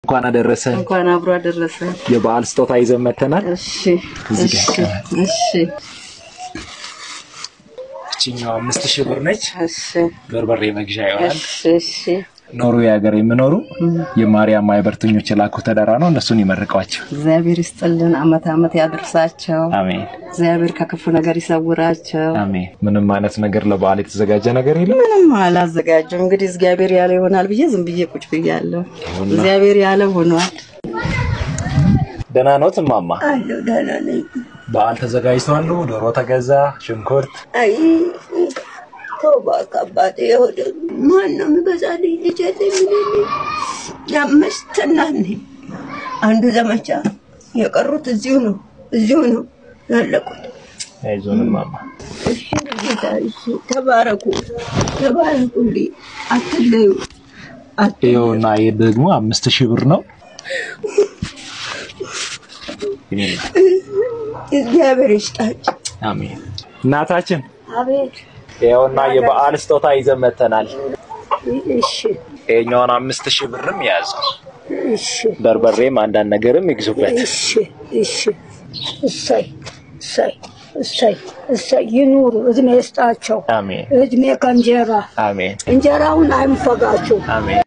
እንኳን አደረሰ። እንኳን አብሮ አደረሰ። የበዓል ስጦታ ይዘን መተናል። እሺ እዚህ ጋር እሺ ይቀመጥ። እሺ እችኛው አምስት ሺህ ብር ነች። እሺ በርበሬ መግዣ ይሆናል። እሺ እሺ ኖርዌይ ሀገር የሚኖሩ የማርያም ማህበርተኞች የላኩ ተደራ ነው። እነሱን ይመርቋቸው። እግዚአብሔር ይስጥልን፣ አመት አመት ያድርሳቸው። አሜን እግዚአብሔር ከክፉ ነገር ይሰውራቸው። አሜን። ምንም አይነት ነገር ለበዓል የተዘጋጀ ነገር የለም። ምንም አላዘጋጀም። እንግዲህ እግዚአብሔር ያለ ይሆናል ብዬ ዝም ብዬ ቁጭ ብያለሁ። ይሁንና። እግዚአብሔር ያለ ሆኗል። ደህና ኖት እማማ? አለሁ ደህና ነኝ። በዓል ተዘጋጅተዋል። ዶሮ ተገዛ፣ ሽንኩርት አይ ተው እባክህ አባቴ፣ ወደ ማን ነው የሚገዛልኝ? ልጅ የለኝ ምን የለኝ። የአምስት እናት ነኝ። አንዱ ዘመቻ፣ የቀሩት እዚሁ ነው እዚሁ ነው ያለቁት። አይዞን እማማ። እሺ ጌታ፣ እሺ ተባረኩ፣ ተባረኩልኝ፣ አትለዩ፣ አት- ይኸውና ይህ ደግሞ አምስት ሺህ ብር ነው። ይሄን እግዚአብሔር ይስጣችሁ። አሜን። እናታችን አቤት። ይኸውና የበዓል ስጦታ ይዘን መተናል። እሺ ይኸኛውን አምስት ሺህ ብርም ያዙ። እሺ በርበሬም አንዳንድ ነገርም ይግዙበት። እሺ እሺ። እሰይ እሰይ እሰይ እሰይ። ይኑሩ፣ እድሜ ይስጣቸው። አሜን እድሜ ከእንጀራ አሜን እንጀራውን አይንፈጋችሁ። አሜን